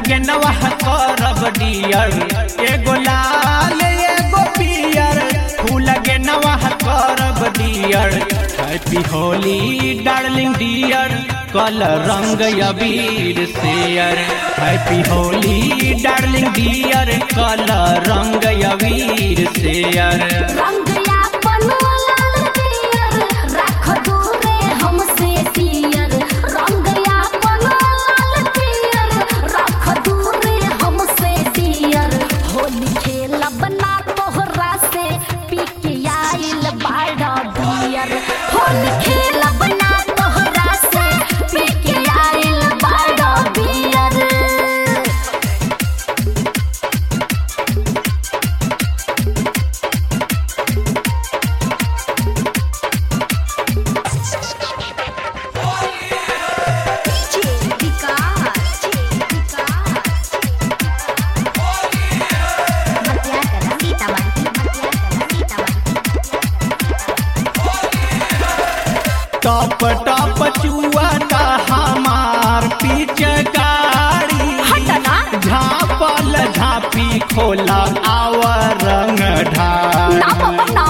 लगे नवाह करब डियर एगो लाल एगो पियर फूल लगे नवाह करब dear happy Holi darling dear कल रंग अबीर share happy Holi darling dear कल रंग अबीर शेयर रंग यापन लाल पियर राख दूरे हमसे पियर रंग यापन लाल पियर राख दूरे हमसे पियर होली खेला बना तोहरा से पी के आइल बाड़ा बियर होली खेला बना तोहरा से पी के आइल बाड़ा बियर टप टप चुआता हमार पिचकारी हटना। झापल झापी खोला आवर रंग ढाल ना बाबा ना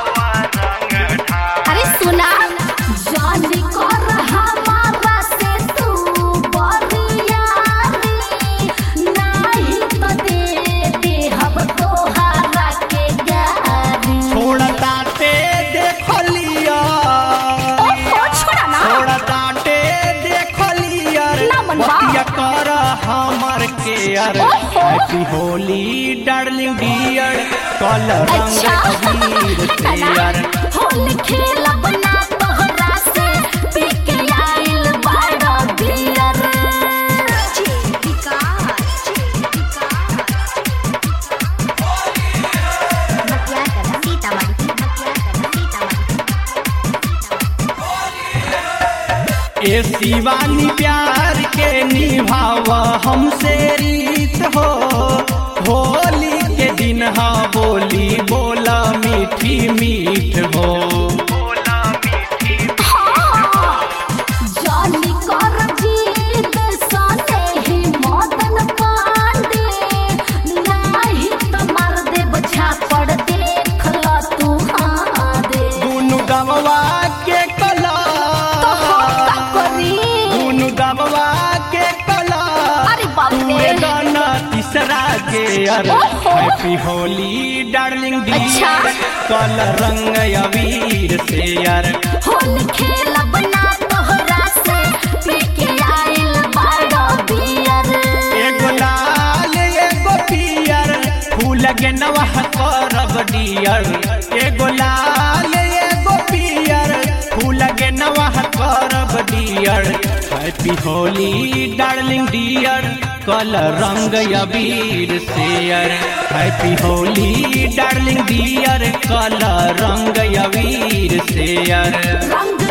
अरे सुना जानी कर हमारा से तू बरियारी नहीं तो दे दे हम तोहरा के गारी छोड़ता ते देख लिया ओहो छोड़ा ना छोड़ता ते देख लिया ना मनवा। बतिया कर हमर केयर ओहो। हैप्पी होली डार्लिंग डियर कल रंग अच्छा अबीर शेयर होली खेला बना तोहरा से पी के आइल बाड़ा बियर ए शिवानी प्यार के निभाव हमसे रीत हो होली के दिन हा बोली बोला मीठी मीठ हो जानी कर जीत साथे ही मदन पांडे नाही तो मार दे बछा पड़ देख ल तू हाँ दे दुनु गमवा के कला तो हम का करी दुनु गमवा के कला अरे बाप रे गाना तीसरा के अर ओहो। हैप्पी होली डार्लिंग अच्छा। कल रंग अबीर से यार होली खेला बना तोहरा से पी के आइल बाड़ा बियर एगो लाल एगो पियर फूल के नवाह करब डियर एगो लाल एगो पियर फूल के नवाह करब dear happy Holi darling dear कल रंग अबीर share happy Holi darling dear कल रंग अबीर शेयर रंग